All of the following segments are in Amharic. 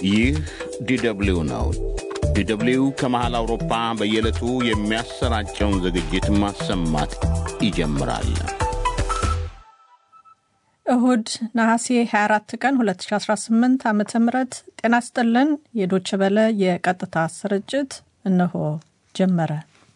ይህ ዲደብሊው ነው። ዲደብሊው ከመሃል አውሮፓ በየዕለቱ የሚያሰራጨውን ዝግጅት ማሰማት ይጀምራል። እሁድ ነሐሴ 24 ቀን 2018 ዓ ም ጤና ስጥልን። የዶች በለ የቀጥታ ስርጭት እነሆ ጀመረ።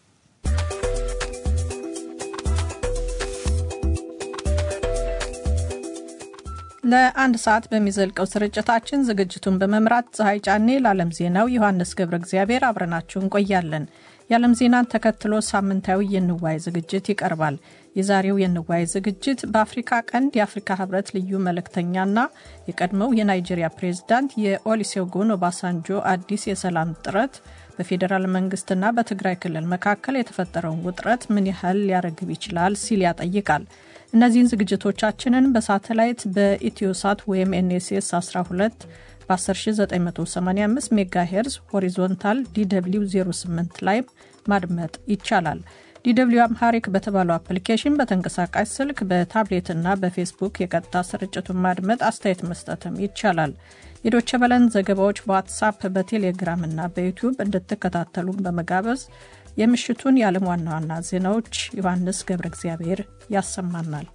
ለአንድ ሰዓት በሚዘልቀው ስርጭታችን ዝግጅቱን በመምራት ፀሐይ ጫኔ፣ ለዓለም ዜናው ዮሐንስ ገብረ እግዚአብሔር አብረናችሁ እንቆያለን። የዓለም ዜናን ተከትሎ ሳምንታዊ የንዋይ ዝግጅት ይቀርባል። የዛሬው የንዋይ ዝግጅት በአፍሪካ ቀንድ የአፍሪካ ህብረት ልዩ መልእክተኛና የቀድሞው የናይጄሪያ ፕሬዝዳንት የኦሊሴጉን ኦባሳንጆ አዲስ የሰላም ጥረት በፌዴራል መንግስትና በትግራይ ክልል መካከል የተፈጠረውን ውጥረት ምን ያህል ሊያረግብ ይችላል ሲል ያጠይቃል። እነዚህን ዝግጅቶቻችንን በሳተላይት በኢትዮሳት ወይም ኤንኤስኤስ 12 በ10985 ሜጋ ሄርዝ ሆሪዞንታል ዲw 08 ላይ ማድመጥ ይቻላል። ዲw አምሃሪክ በተባለው አፕሊኬሽን በተንቀሳቃሽ ስልክ በታብሌትና በፌስቡክ የቀጥታ ስርጭቱን ማድመጥ፣ አስተያየት መስጠትም ይቻላል። የዶቸ በለን ዘገባዎች በዋትሳፕ በቴሌግራም እና በዩቲዩብ እንድትከታተሉን በመጋበዝ የምሽቱን የዓለም ዋና ዋና ዜናዎች ዮሐንስ ገብረ እግዚአብሔር ያሰማናል።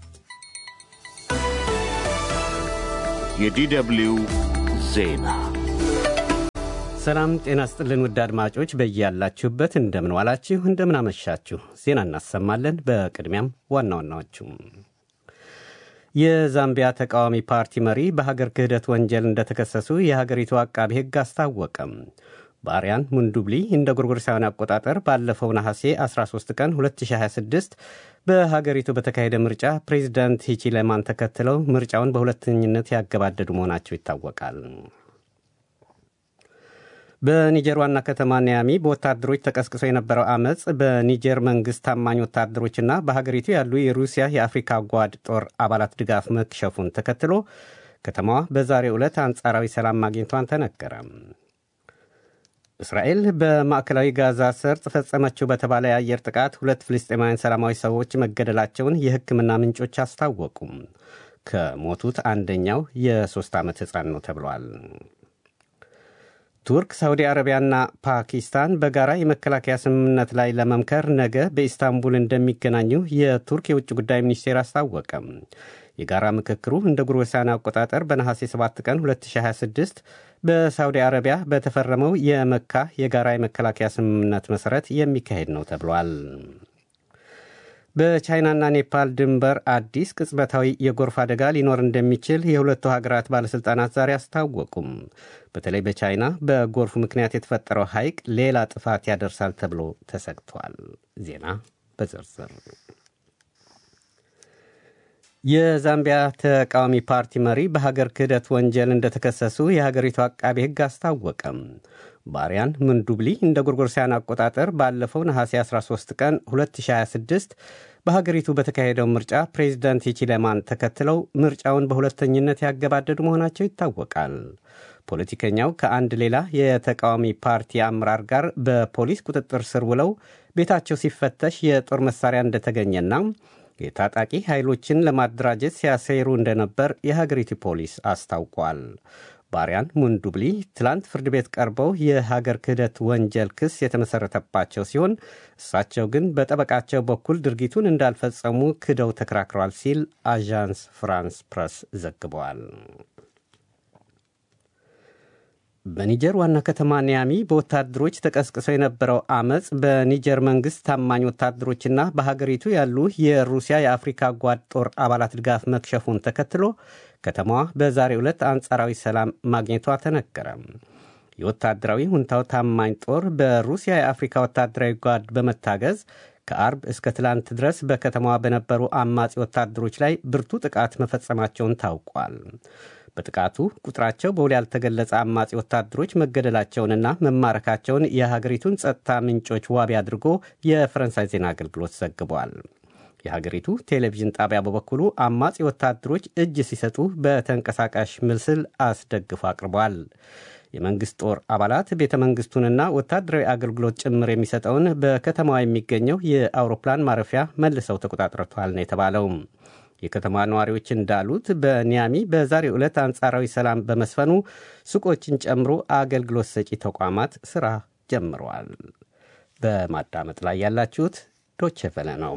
የዲደብሊው ዜና ሰላም ጤና ስጥልን። ውድ አድማጮች በያላችሁበት እንደምን ዋላችሁ፣ እንደምን አመሻችሁ። ዜና እናሰማለን። በቅድሚያም ዋና ዋናዎቹ የዛምቢያ ተቃዋሚ ፓርቲ መሪ በሀገር ክህደት ወንጀል እንደተከሰሱ የሀገሪቱ አቃቢ ሕግ አስታወቀም። ባሪያን ሙንዱብሊ እንደ ጎርጎሮሳውያን አቆጣጠር ባለፈው ነሐሴ 13 ቀን 2026 በሀገሪቱ በተካሄደ ምርጫ ፕሬዚዳንት ሂቺሌማን ተከትለው ምርጫውን በሁለተኝነት ያገባደዱ መሆናቸው ይታወቃል። በኒጀር ዋና ከተማ ኒያሚ በወታደሮች ተቀስቅሶ የነበረው አመፅ በኒጀር መንግስት ታማኝ ወታደሮችና በሀገሪቱ ያሉ የሩሲያ የአፍሪካ ጓድ ጦር አባላት ድጋፍ መክሸፉን ተከትሎ ከተማዋ በዛሬው ዕለት አንጻራዊ ሰላም ማግኘቷን ተነገረ። እስራኤል በማዕከላዊ ጋዛ ሰርጥ ፈጸመችው በተባለ የአየር ጥቃት ሁለት ፍልስጤማውያን ሰላማዊ ሰዎች መገደላቸውን የሕክምና ምንጮች አስታወቁም። ከሞቱት አንደኛው የሦስት ዓመት ሕፃን ነው ተብሏል። ቱርክ፣ ሳውዲ አረቢያና ፓኪስታን በጋራ የመከላከያ ስምምነት ላይ ለመምከር ነገ በኢስታንቡል እንደሚገናኙ የቱርክ የውጭ ጉዳይ ሚኒስቴር አስታወቀም። የጋራ ምክክሩ እንደ ጎርጎሮሳውያን አቆጣጠር በነሐሴ 7 ቀን 2026 በሳውዲ አረቢያ በተፈረመው የመካ የጋራ የመከላከያ ስምምነት መሠረት የሚካሄድ ነው ተብሏል። በቻይናና ኔፓል ድንበር አዲስ ቅጽበታዊ የጎርፍ አደጋ ሊኖር እንደሚችል የሁለቱ ሀገራት ባለሥልጣናት ዛሬ አስታወቁም። በተለይ በቻይና በጎርፉ ምክንያት የተፈጠረው ሐይቅ ሌላ ጥፋት ያደርሳል ተብሎ ተሰግቷል። ዜና በዝርዝር የዛምቢያ ተቃዋሚ ፓርቲ መሪ በሀገር ክህደት ወንጀል እንደተከሰሱ የሀገሪቱ አቃቤ ሕግ አስታወቀም። ባሪያን ምንዱብሊ እንደ ጎርጎሮሳውያን አቆጣጠር ባለፈው ነሐሴ 13 ቀን 2026 በሀገሪቱ በተካሄደው ምርጫ ፕሬዚዳንት ሂቺሌማን ተከትለው ምርጫውን በሁለተኝነት ያገባደዱ መሆናቸው ይታወቃል። ፖለቲከኛው ከአንድ ሌላ የተቃዋሚ ፓርቲ አመራር ጋር በፖሊስ ቁጥጥር ስር ውለው ቤታቸው ሲፈተሽ የጦር መሳሪያ እንደተገኘና የታጣቂ ኃይሎችን ለማደራጀት ሲያሰይሩ እንደነበር የሀገሪቱ ፖሊስ አስታውቋል። ባሪያን ሙንዱብሊ ትላንት ፍርድ ቤት ቀርበው የሀገር ክህደት ወንጀል ክስ የተመሠረተባቸው ሲሆን እሳቸው ግን በጠበቃቸው በኩል ድርጊቱን እንዳልፈጸሙ ክደው ተከራክረዋል ሲል አዣንስ ፍራንስ ፕረስ ዘግበዋል። በኒጀር ዋና ከተማ ኒያሚ በወታደሮች ተቀስቅሶ የነበረው አመፅ በኒጀር መንግሥት ታማኝ ወታደሮችና በሀገሪቱ ያሉ የሩሲያ የአፍሪካ ጓድ ጦር አባላት ድጋፍ መክሸፉን ተከትሎ ከተማዋ በዛሬው ዕለት አንጻራዊ ሰላም ማግኘቷ ተነገረ። የወታደራዊ ሁንታው ታማኝ ጦር በሩሲያ የአፍሪካ ወታደራዊ ጓድ በመታገዝ ከአርብ እስከ ትላንት ድረስ በከተማዋ በነበሩ አማጺ ወታደሮች ላይ ብርቱ ጥቃት መፈጸማቸውን ታውቋል። በጥቃቱ ቁጥራቸው በውል ያልተገለጸ አማጺ ወታደሮች መገደላቸውንና መማረካቸውን የሀገሪቱን ጸጥታ ምንጮች ዋቢ አድርጎ የፈረንሳይ ዜና አገልግሎት ዘግቧል። የሀገሪቱ ቴሌቪዥን ጣቢያ በበኩሉ አማጺ ወታደሮች እጅ ሲሰጡ በተንቀሳቃሽ ምስል አስደግፎ አቅርቧል። የመንግሥት ጦር አባላት ቤተ መንግሥቱንና ወታደራዊ አገልግሎት ጭምር የሚሰጠውን በከተማዋ የሚገኘው የአውሮፕላን ማረፊያ መልሰው ተቆጣጥረቷል ነው የተባለው። የከተማ ነዋሪዎች እንዳሉት በኒያሚ በዛሬው ዕለት አንጻራዊ ሰላም በመስፈኑ ሱቆችን ጨምሮ አገልግሎት ሰጪ ተቋማት ሥራ ጀምረዋል። በማዳመጥ ላይ ያላችሁት ዶቼ ቬለ ነው።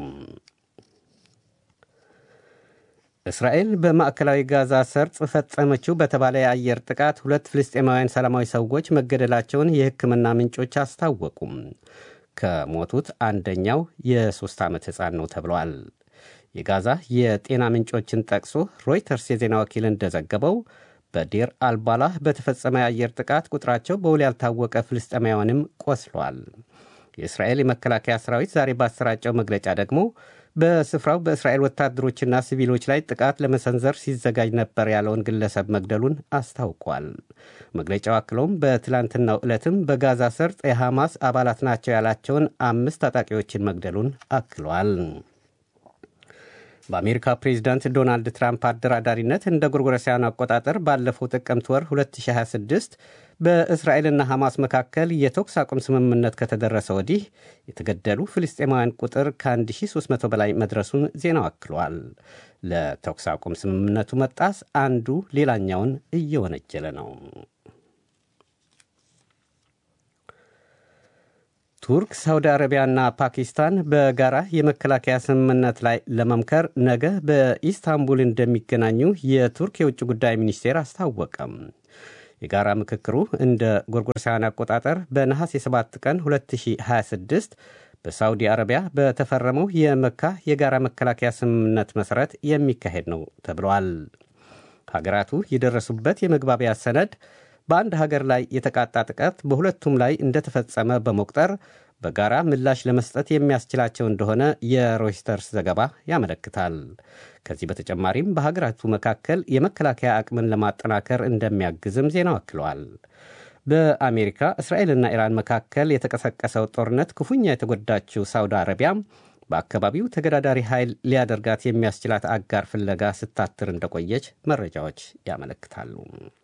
እስራኤል በማዕከላዊ ጋዛ ሰርጥ ፈጸመችው በተባለ የአየር ጥቃት ሁለት ፍልስጤማውያን ሰላማዊ ሰዎች መገደላቸውን የሕክምና ምንጮች አስታወቁም። ከሞቱት አንደኛው የሦስት ዓመት ሕፃን ነው ተብሏል። የጋዛ የጤና ምንጮችን ጠቅሶ ሮይተርስ የዜና ወኪል እንደዘገበው በዴር አልባላህ በተፈጸመ የአየር ጥቃት ቁጥራቸው በውል ያልታወቀ ፍልስጤማውያንም ቆስሏል። የእስራኤል የመከላከያ ሰራዊት ዛሬ ባሰራጨው መግለጫ ደግሞ በስፍራው በእስራኤል ወታደሮችና ሲቪሎች ላይ ጥቃት ለመሰንዘር ሲዘጋጅ ነበር ያለውን ግለሰብ መግደሉን አስታውቋል። መግለጫው አክሎም በትላንትናው ዕለትም በጋዛ ሰርጥ የሐማስ አባላት ናቸው ያላቸውን አምስት ታጣቂዎችን መግደሉን አክሏል። በአሜሪካ ፕሬዚዳንት ዶናልድ ትራምፕ አደራዳሪነት እንደ ጎርጎረሳውያን አቆጣጠር ባለፈው ጥቅምት ወር 2026 በእስራኤልና ሐማስ መካከል የተኩስ አቁም ስምምነት ከተደረሰ ወዲህ የተገደሉ ፍልስጤማውያን ቁጥር ከ1300 በላይ መድረሱን ዜናው አክሏል። ለተኩስ አቁም ስምምነቱ መጣስ አንዱ ሌላኛውን እየወነጀለ ነው። ቱርክ፣ ሳውዲ አረቢያና ፓኪስታን በጋራ የመከላከያ ስምምነት ላይ ለመምከር ነገ በኢስታንቡል እንደሚገናኙ የቱርክ የውጭ ጉዳይ ሚኒስቴር አስታወቀም። የጋራ ምክክሩ እንደ ጎርጎሮሳውያን አቆጣጠር በነሐሴ 7 ቀን 2026 በሳውዲ አረቢያ በተፈረመው የመካ የጋራ መከላከያ ስምምነት መሠረት የሚካሄድ ነው ተብለዋል። ሀገራቱ የደረሱበት የመግባቢያ ሰነድ በአንድ ሀገር ላይ የተቃጣ ጥቃት በሁለቱም ላይ እንደተፈጸመ በመቁጠር በጋራ ምላሽ ለመስጠት የሚያስችላቸው እንደሆነ የሮይስተርስ ዘገባ ያመለክታል። ከዚህ በተጨማሪም በሀገራቱ መካከል የመከላከያ አቅምን ለማጠናከር እንደሚያግዝም ዜናው አክለዋል። በአሜሪካ እስራኤልና ኢራን መካከል የተቀሰቀሰው ጦርነት ክፉኛ የተጎዳችው ሳውዲ አረቢያ በአካባቢው ተገዳዳሪ ኃይል ሊያደርጋት የሚያስችላት አጋር ፍለጋ ስታትር እንደቆየች መረጃዎች ያመለክታሉ።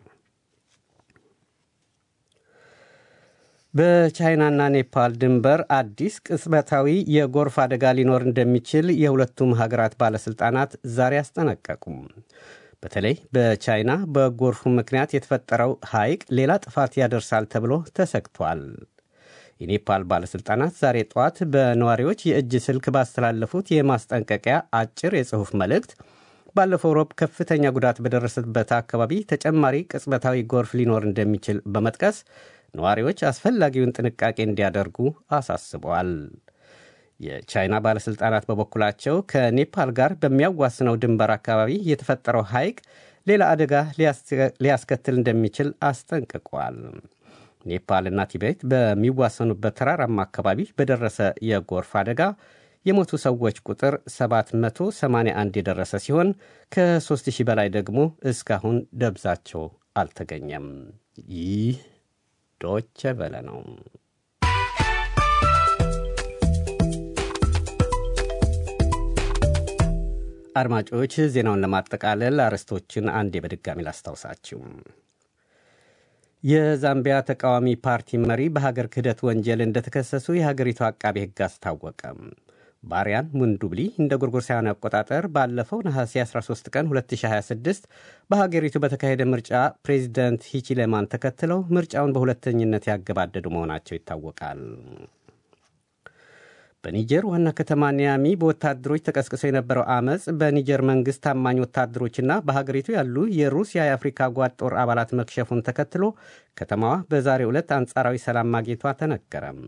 በቻይናና ኔፓል ድንበር አዲስ ቅጽበታዊ የጎርፍ አደጋ ሊኖር እንደሚችል የሁለቱም ሀገራት ባለሥልጣናት ዛሬ አስጠነቀቁም። በተለይ በቻይና በጎርፉ ምክንያት የተፈጠረው ሐይቅ ሌላ ጥፋት ያደርሳል ተብሎ ተሰግቷል። የኔፓል ባለሥልጣናት ዛሬ ጠዋት በነዋሪዎች የእጅ ስልክ ባስተላለፉት የማስጠንቀቂያ አጭር የጽሑፍ መልእክት ባለፈው ሮብ ከፍተኛ ጉዳት በደረሰበት አካባቢ ተጨማሪ ቅጽበታዊ ጎርፍ ሊኖር እንደሚችል በመጥቀስ ነዋሪዎች አስፈላጊውን ጥንቃቄ እንዲያደርጉ አሳስበዋል። የቻይና ባለሥልጣናት በበኩላቸው ከኔፓል ጋር በሚያዋስነው ድንበር አካባቢ የተፈጠረው ሐይቅ ሌላ አደጋ ሊያስከትል እንደሚችል አስጠንቅቋል። ኔፓልና ቲቤት በሚዋሰኑበት ተራራማ አካባቢ በደረሰ የጎርፍ አደጋ የሞቱ ሰዎች ቁጥር 781 የደረሰ ሲሆን ከ3000 በላይ ደግሞ እስካሁን ደብዛቸው አልተገኘም። ይህ ዶቸ በለ ነው። አድማጮች ዜናውን ለማጠቃለል አርዕስቶችን አንዴ በድጋሚ ላስታውሳችሁ። የዛምቢያ ተቃዋሚ ፓርቲ መሪ በሀገር ክህደት ወንጀል እንደተከሰሱ የሀገሪቱ አቃቤ ሕግ አስታወቀ። ባሪያን ሙንዱብሊ እንደ ጎርጎርሳውያን አቆጣጠር ባለፈው ነሐሴ 13 ቀን 2026 በሀገሪቱ በተካሄደ ምርጫ ፕሬዚደንት ሂቺሌማን ተከትለው ምርጫውን በሁለተኝነት ያገባደዱ መሆናቸው ይታወቃል። በኒጀር ዋና ከተማ ኒያሚ በወታደሮች ተቀስቅሶ የነበረው አመፅ በኒጀር መንግሥት ታማኝ ወታደሮችና በሀገሪቱ ያሉ የሩሲያ የአፍሪካ ጓድ ጦር አባላት መክሸፉን ተከትሎ ከተማዋ በዛሬው ዕለት አንጻራዊ ሰላም ማግኘቷ ተነገረም።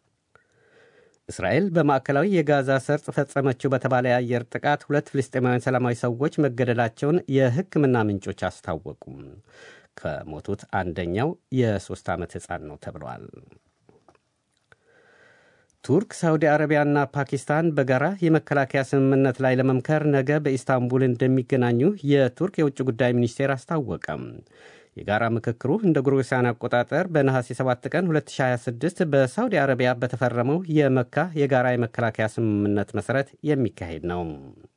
እስራኤል በማዕከላዊ የጋዛ ሰርጥ ፈጸመችው በተባለ የአየር ጥቃት ሁለት ፍልስጤማውያን ሰላማዊ ሰዎች መገደላቸውን የሕክምና ምንጮች አስታወቁም። ከሞቱት አንደኛው የሦስት ዓመት ሕፃን ነው ተብሏል። ቱርክ፣ ሳውዲ አረቢያና ፓኪስታን በጋራ የመከላከያ ስምምነት ላይ ለመምከር ነገ በኢስታንቡል እንደሚገናኙ የቱርክ የውጭ ጉዳይ ሚኒስቴር አስታወቀም። የጋራ ምክክሩ እንደ ጎርጎሳውያን አቆጣጠር በነሐሴ 7 ቀን 2026 በሳውዲ አረቢያ በተፈረመው የመካ የጋራ የመከላከያ ስምምነት መሠረት የሚካሄድ ነው።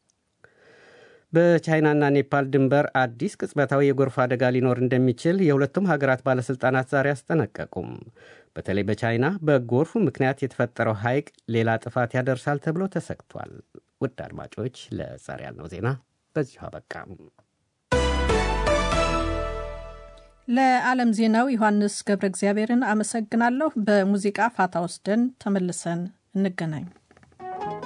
በቻይናና ኔፓል ድንበር አዲስ ቅጽበታዊ የጎርፍ አደጋ ሊኖር እንደሚችል የሁለቱም ሀገራት ባለሥልጣናት ዛሬ አስጠነቀቁም። በተለይ በቻይና በጎርፉ ምክንያት የተፈጠረው ሐይቅ ሌላ ጥፋት ያደርሳል ተብሎ ተሰግቷል። ውድ አድማጮች ለዛሬ ያልነው ዜና በዚሁ አበቃ። ለዓለም ዜናው ዮሐንስ ገብረ እግዚአብሔርን አመሰግናለሁ። በሙዚቃ ፋታ ወስደን ተመልሰን እንገናኝ።